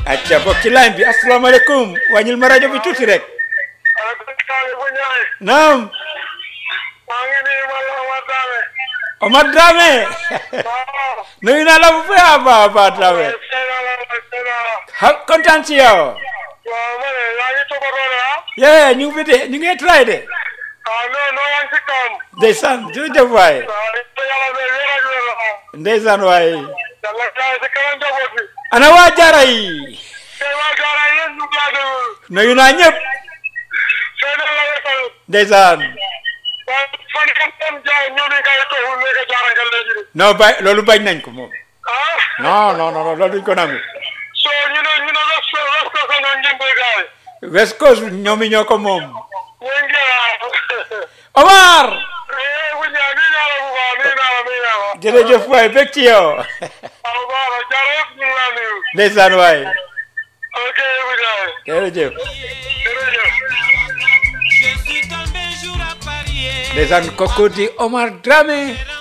acca bokk ci line bi asalaamaaleykum wàññil ma rajo bi tuuti rek naam maa ngi nii man la Omar Dramé. Omar Dramé nuyu naa la bu baax a baax a baax Dramé Seydou la Seydou la. ha kontaan ci yow waaw ma ne yaa ngi toppatoo de ah. yee ñu ngi fi de ñu ngi try de ah non non yaa ngi ci kawam. ndeysaan jërëjëf waay waaw yàlla na wér ak wér la ah. ndeysaan waay yàlla jaay si kanam njaboot bi. ana waa jaara yi tey waa Jaara yéen ñu ngi laa déglu. nuyu naa ñëpp Seydou la wetal. ndeysaan waaye fan kan tam jaay ñu ni ngay toxu nekk jaara nga léegi de. non bay loolu bañ nañ ko moom ah. non non non loolu duñ ko nangu so ñu ne ñu ne west west ko sa noonu ngeen koy gaay. West Coast ñoom ñoo ko moom ñu ngi ah. Omar eh bu ñaa nii naa la bu baax nii naa la nii naa la. jërëjëf waay bég ci yow waaw baax na jaara yëpp ñu ngi laa nuyu. ndeysaan waay ok bu ñaa jërëjëf jërëjëf. Je suis tombé jour à parier. ndeysaan kooku di Omar Dramé